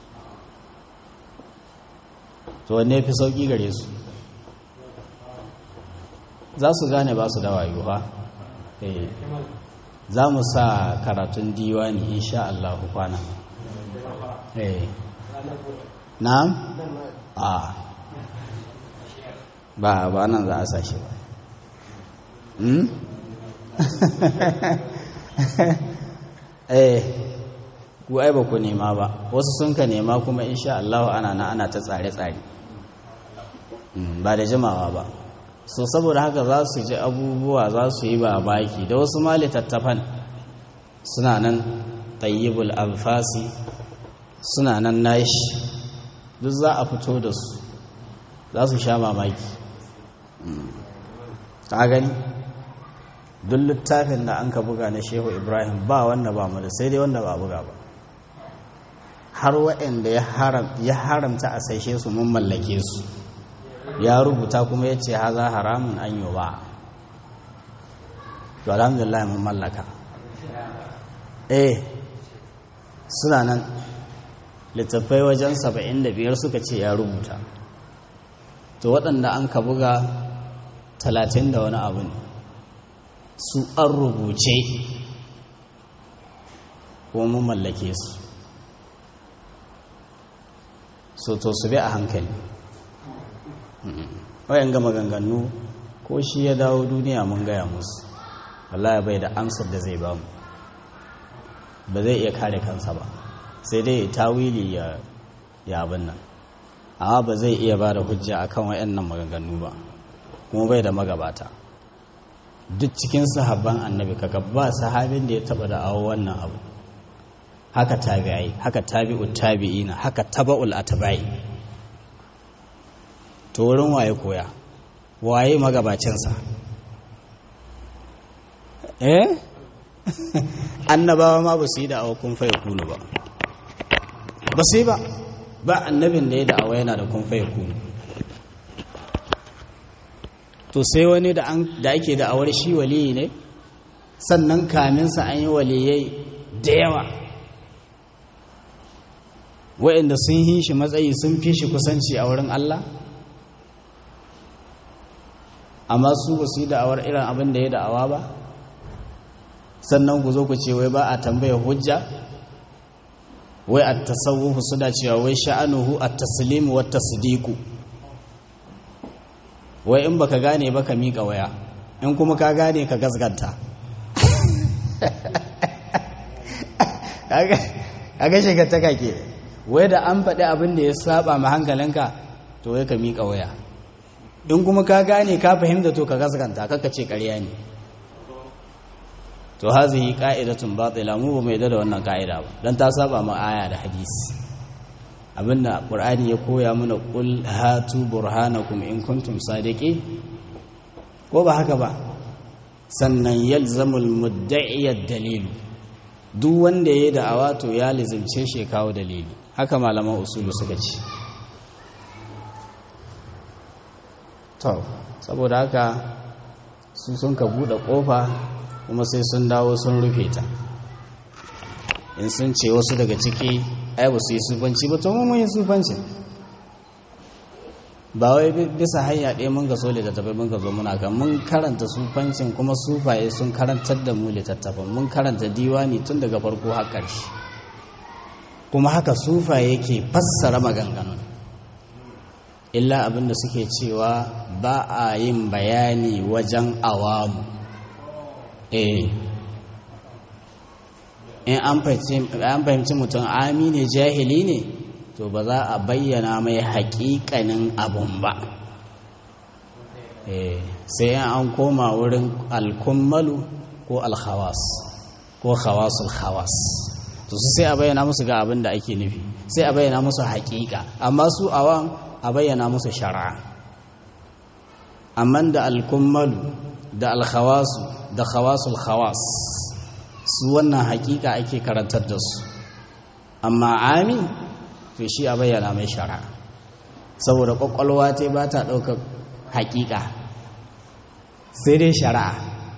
to wanne fi sauki gare su za su gane ba su da wayo ha za mu sa karatun diwani insha Allah kwana eh na'am a ba ba nan za a sa shi ba hmm eh ku ai ba ku nema ba wasu sun ka nema kuma insha Allah ana na ana ta tsare-tsare ba da jimawa ba so saboda haka za su ji abubuwa za su yi ba baki da wasu ma littattafan suna nan tayyibul alfasi suna nan nashi duk za a fito da su za su sha mamaki ta gani duk littafin da an ka buga na shehu ibrahim ba wanda ba mu da sai dai wanda ba buga ba har waɗanda ya haramta a saishe su mun mallake su ya rubuta kuma ya ce haza haramun an yi ba to alhamdulillah mun mallaka eh suna nan littattafai wajen saba'in da biyar suka ce ya rubuta to waɗanda an ka buga talatin da wani abu ne su an rubuce kuma mun mallake su so to su bi a hankali wayan gama ganganu ko shi ya dawo duniya mun gaya musu wallahi bai da amsar da zai bamu ba zai iya kare kansa ba sai dai tawili ya ya abin nan amma ba zai iya ba da hujja akan wayannan maganganu ba kuma bai da magabata duk cikin sahabban annabi kaga ba sahabin da ya taba da awo wannan abu haka tabi'ai haka tabi'ut tabi'ina haka taba'ul atba'i to wurin waye koya waye magabacinsa eh annabawa ma ba su yi da kun faye kunu ba ba su yi ba ba annabin da ya da awa yana da kun faye kunu to sai wani da ake da awar shi waliyi ne sannan kaminsa an yi waliyai da yawa wa'inda sun yi shi matsayi sun fi shi kusanci a wurin Allah amma su ba su yi da'awar irin abin da ya da'awa ba sannan ku zo ku ce wai ba a tambaya hujja wai a tasawufu suna cewa wai sha'anuhu a taslimu wa tasdiku wai in baka gane ba ka miƙa waya in kuma ka gane ka gasganta kaga shiga ta kake wai da an faɗi abin da ya saba ma hankalinka to wai ka miƙa waya in kuma ka gane ka fahimta to ka gaskanta kaka ce ƙarya ne to hazihi qa'idatun batila mu ba mai da wannan ka'ida ba dan ta saba ma aya da hadisi abinda qur'ani ya koya mana qul hatu burhanakum in kuntum sadiqi ko ba haka ba sannan yalzamul mudda'i ad-dalil duk wanda yayi da'awa to ya lizimce shi kawo dalili haka malaman usulu suka ce to saboda haka su sun ka buɗe ƙofa kuma sai sun dawo sun rufe ta in sun ce wasu daga ciki ai ba su yi sufanci ba to mun yi sufanci ba wai bisa hanya ɗaya mun ga so littattafai mun ga zo muna kan mun karanta sufancin kuma sufaye sun karantar da mu littattafan mun karanta diwani tun daga farko har ƙarshe kuma haka sufaye ke fassara maganganun illa abinda suke cewa ba a yin bayani wajen awamu eh in an fahimci mutum amine jahili ne to ba za a bayyana mai haƙiƙanin abun ba eh sai an koma wurin alkummalu ko alhawas ko hawasul hawas to su sai a bayyana musu ga abin da ake nufi sai a bayyana musu haƙiƙa amma su awam a bayyana musu shari'a amma da alkummalu da alkhawasu da khawasul khawas su wannan hakika ake karantar da su amma ami to shi a bayyana mai shari'a saboda kwakwalwa ta ba ta ɗaukar hakika sai dai shari'a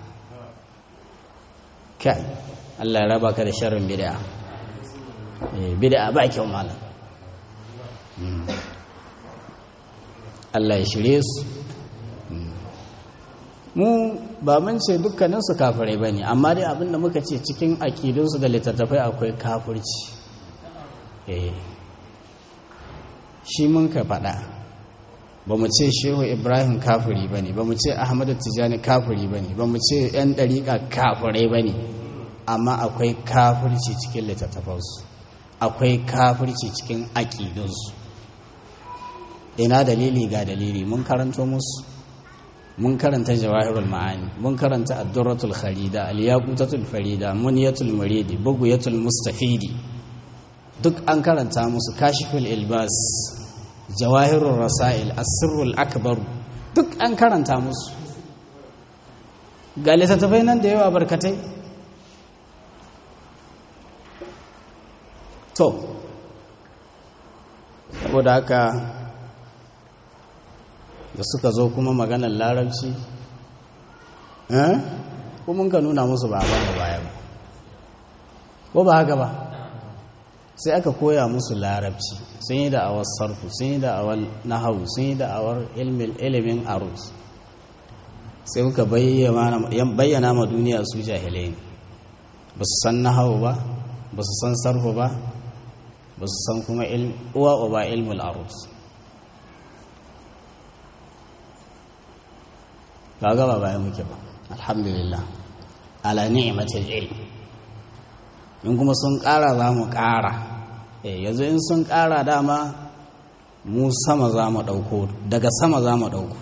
kai Allah ya raba ka da sharrin bid'a bid'a ba kyau malam Allah ya shirye su mu ba mun ce dukkaninsu kafirai ba ne amma dai abinda muka ce cikin aƙidunsu da littattafai akwai kafirci shi mun ka faɗa ba mu ce shehu ibrahim kafiri ba ne ba mu ce ahmadu tijjani kafiri ba ne ba mu ce 'yan ɗariƙa kafirai ba ne amma akwai kafirci cikin littattafansu akwai kafirci cikin aƙidunsu ina dalili ga dalili mun karanto musu mun karanta jawahirul ma'ani mun karanta ad-durratul kharida al-yaqutatul farida muniyatul muridi bughyatul mustafidi duk an karanta musu kashiful ilbas jawahirul rasail as-sirrul akbar duk an karanta musu ga littattafai nan da yawa barkatai to saboda haka da suka zo kuma maganar larabci kuma ka nuna musu ba abin da baya ba ko ba haka ba sai aka koya musu larabci sun yi da'awar sarfu sun yi da'awar nahawu sun yi da'awar ilimin arus sai kuka bayyana ma duniya su jahilai ne ba su san nahawu ba ba su san sarfu ba ba su san kuma uwa uba ilmul arus ba gaba bayan muke ba alhamdulillah ala ni'matil ilm in kuma sun ƙara za mu ƙara yanzu in sun ƙara dama mu sama za mu ɗauko daga sama za mu ɗauko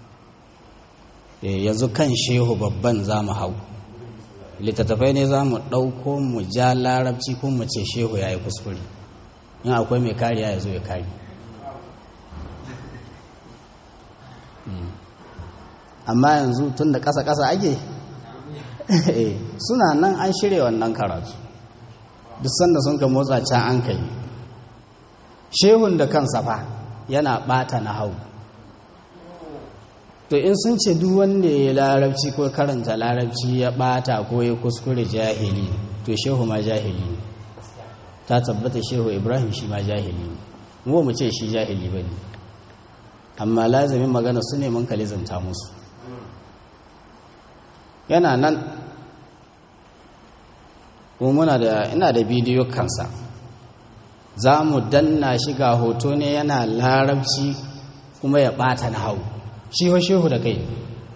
yanzu kan shehu babban za mu hau littattafai ne za mu ɗauko mu ja larabci ko mu ce shehu ya yi kuskure in akwai mai kariya ya zo ya kari amma yanzu tun da ƙasa-ƙasa ake suna nan an shirya wannan karatu duk sanda sun ka motsa can an kai shehun da kansa fa yana ɓata na hau to in sun ce duk wanda ya larabci ko karanta larabci ya ɓata ko ya kuskure jahili to shehu ma jahili ne ta tabbata shehu ibrahim shi ma jahili ne mu mu ce shi jahili ba ne amma lazimin magana su ne mun kalizanta musu yana nan kuma muna da ina da bidiyo kansa za mu danna shi ga hoto ne yana larabci kuma ya ɓata na hau shi ho shehu da kai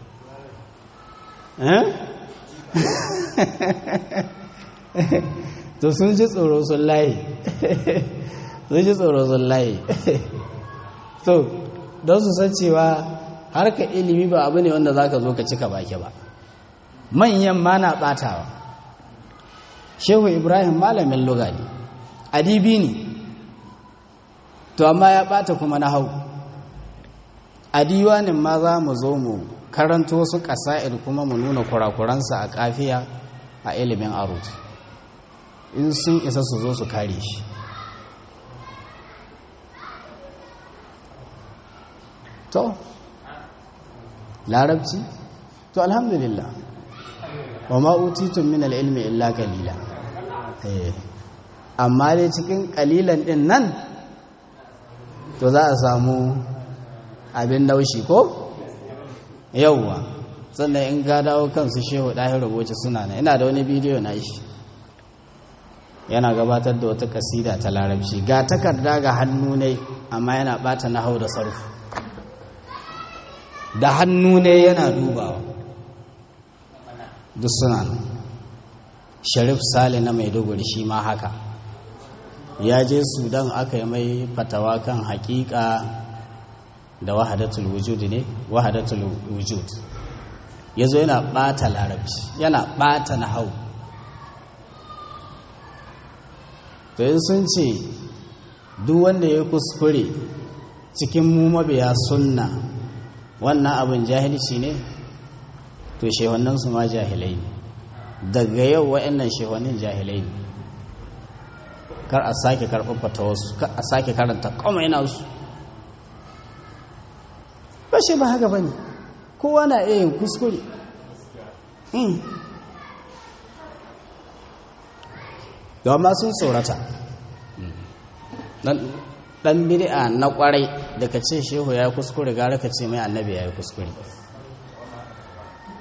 to sun ji tsoro sun layi sun ji tsoro sun layi so don su san cewa harka ilimi ba abu ne wanda za ka zo ka cika baki ba manyan ma na ɓatawa shehu ibrahim malamin luga ne adibi ne to amma ya ɓata kuma na hau a diwanin ma za mu zo mu karanto wasu ƙasa'ir kuma mu nuna kurakuransa a kafiya a ilimin arut in sun isa su zo su kare shi to larabci to alhamdulillah wa ma'utitun min al'ilmi illa kalila amma dai cikin kalilan din nan to za a samu abin laushi ko yauwa sannan in ga dawo kansu shehu ɗahin rubuci suna na ina da wani bidiyo na shi yana gabatar da wata kasida ta larabci ga takarda ga hannu ne amma yana ɓata na hau da sarfu da hannu ne yana dubawa duk suna nan sharif sale na maiduguri shi ma haka ya je sudan aka yi mai fatawa kan hakika da wahadatul wujud ne wahadatul wujud ya zo yana ɓata larabci yana ɓata na hau to yin sun ce duk wanda ya kuskure cikin mu mabiya sunna wannan abin jahilci ne to shehannansu ma jahilai ne daga yau wa'annan shehannin jahilai ne kar a sake karɓar fatawarsu kar a sake karanta komai nasu ba shi ba haka ba ne kowa na iya yin kuskure ma sun tsorata dan bid'a na kwarai da ka ce shehu ya yi kuskure gara ka ce mai annabi ya yi kuskure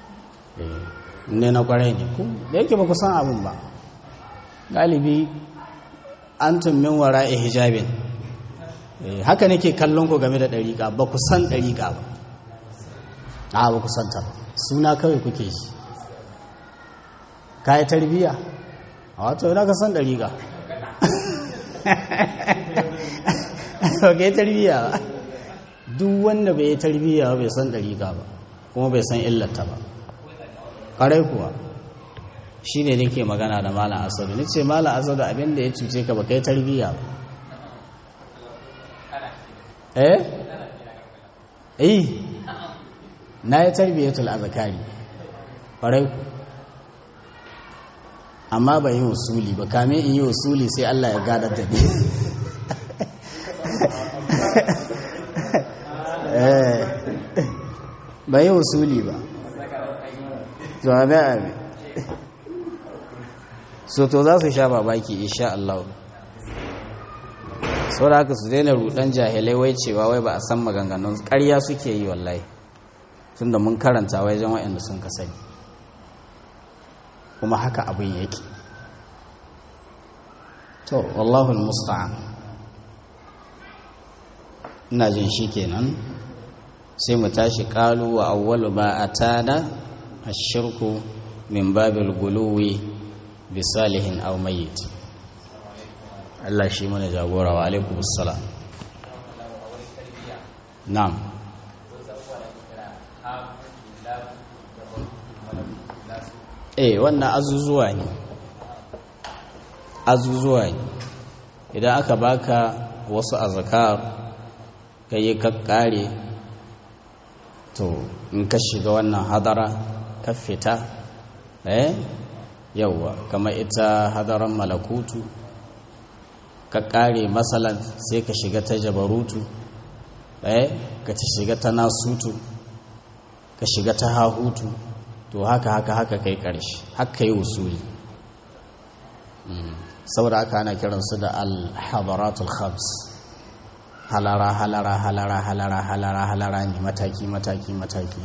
ne na kwarai ne ku da yake ba ku san abin ba galibi an tummin wara a hijabin haka nake kallon ku game da ɗariƙa ba ku san ɗariƙa ba a ba ku san ta ba suna kawai kuke shi ka yi tarbiyya a wato yana ka san ɗariƙa ba ka yi tarbiyya ba duk wanda bai yi tarbiyya bai san ɗariƙa ba kuma bai san illata ba ƙarai kuwa shi ne nake magana da malam asadu ni ce malam asadu abinda ya cuce ka ba kai tarbiyya ba eh eh na yi tarbiyyatul azkari ƙwarai ku amma ba yi wasuli ba kame in yi wasuli sai Allah ya gadar da ni ba yi wasuli ba to abi abi so to za su sha babaki insha Allah sau da haka su daina rudan jahilai wai cewa wai ba a san maganganun ƙarya suke yi wallahi tun da mun karanta wajen waɗanda sun ka sani kuma haka abin yake to wallahu musta'an ina jin shi kenan sai mu tashi ƙalu wa awwalu ba a tada a shirku min babil guluwi bi salihin aw mayyit Allah shi mana jagora wa alaikum assalam na'am eh wannan azuzuwa ne azuzuwa ne idan aka baka wasu azkar kai ka kare to in ka shiga wannan hadara ka fita eh yauwa kamar ita hadaran malakutu ka kare matsalan sai ka shiga ta jabarutu eh ka ta shiga ta nasutu ka shiga ta hahutu to haka haka haka kai karshe haka yi usuli saboda haka ana kiransu da al-hadaratul khams halara halara halara halara halara halara ne mataki mataki mataki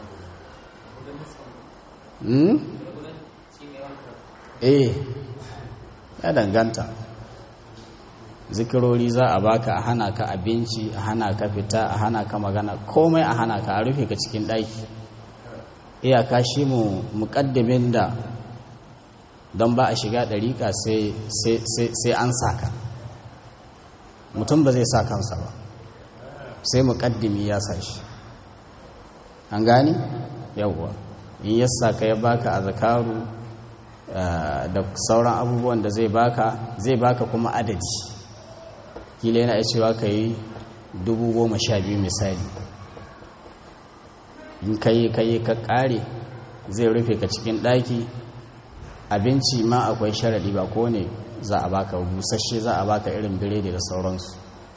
eh ya danganta zikirori za a baka a hana ka abinci a hana ka fita a hana ka magana komai a hana ka a rufe ka cikin ɗaki iyaka shi mu muƙaddamin da don ba a shiga ɗariƙa sai an saka mutum ba zai sa kansa ba sai muƙaddimi ya sa shi an gani yawwa in ya saka ya baka a zakaru da sauran abubuwan da zai baka zai baka kuma adadi kila yana ya cewa ka yi dubu goma sha biyu misali in ka yi ka yi ka ƙare zai rufe ka cikin ɗaki abinci ma akwai sharaɗi ba ko ne za a baka busasshe za a baka irin biredi da sauransu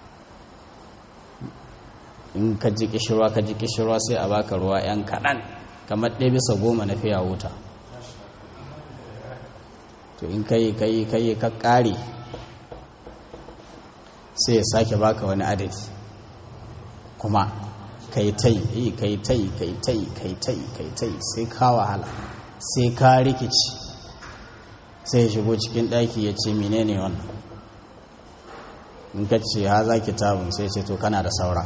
in ka ji kishirwa ka ji kishirwa sai a baka ruwa 'yan kaɗan kamar ɗaya bisa goma na fiya wuta to in ka yi ka yi ka yi ka ƙare sai ya sake baka wani adadi kuma ka yi ta yi ka yi ta yi ka yi ta yi ka yi ta yi ka yi ta yi sai ka wahala sai ka rikici sai ya shigo cikin ɗaki ya ce menene wannan in ka ce ha za kitabun sai ce to kana da saura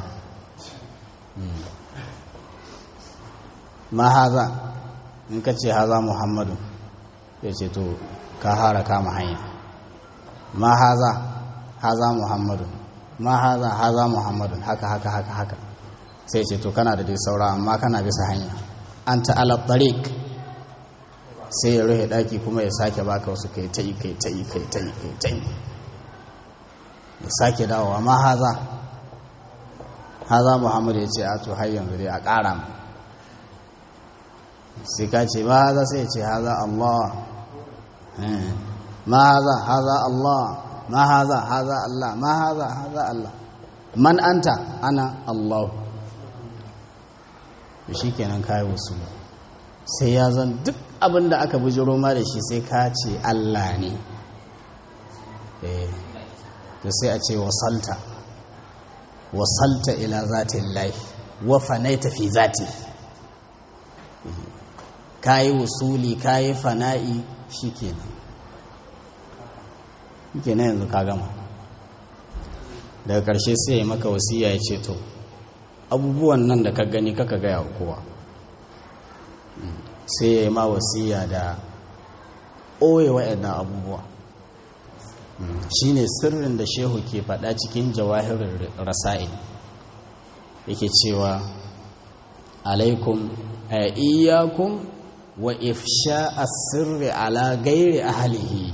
ma haza in ka ce haza muhammadu ya ce to ka hara kama hanya ma haza haza muhammadu ma haza haza muhammadu haka haka haka haka sai ce to kana da dai saura amma kana bisa hanya an ta'ala tariq sai ya rufe daki kuma ya sake baka wasu kai ta yi kai ta yi kai ta yi kai ta yi ya sake dawowa ma haza haza muhammadu ya ce a to har yanzu dai a ƙara mu sai ka ce ma haza sai ya ce haza allah ma haza haza allah ma haza haza allah ma haza haza allah man anta ana allah shi kenan kayi wasu sai ya zan duk abin da aka bujiro ma da shi sai ka ce Allah ne da sai a ce wasalta wasalta ila zatin lai wa fanaita fi zati ka yi wusuli ka yi fana'i shi kenan kenan yanzu ka gama daga ƙarshe sai ya maka wasiya ya ce to abubuwan nan da ka gani kaka gaya kowa sai ya yi ma wasiya da ɓoye waɗannan abubuwa shi ne sirrin da shehu ke faɗa cikin jawahirin rasa'il yake cewa alaikum a iyakun wa ifsha sirri ala gairi ahalihi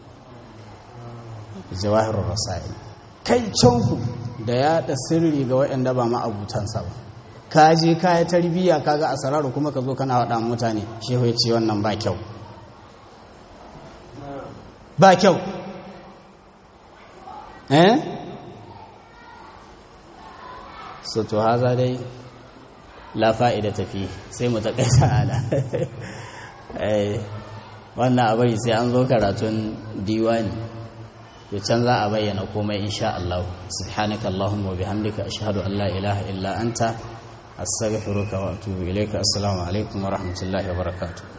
jawahirin rasa'il kai canku da yaɗa sirri ga waɗanda ba ma'abutansa ba ka je ka yi tarbiyya ka ga asararu kuma ka zo kana waɗa mutane shehu ya ce wannan ba kyau ba kyau eh so to haza dai la fa'ida tafi sai mu takaita ala eh wannan a bari sai an zo karatun diwani to can za a bayyana komai insha Allah subhanaka allahumma wa bihamdika ashhadu an la ilaha illa anta astaghfiruka wa atubu ilayka assalamu alaikum wa rahmatullahi wa barakatuh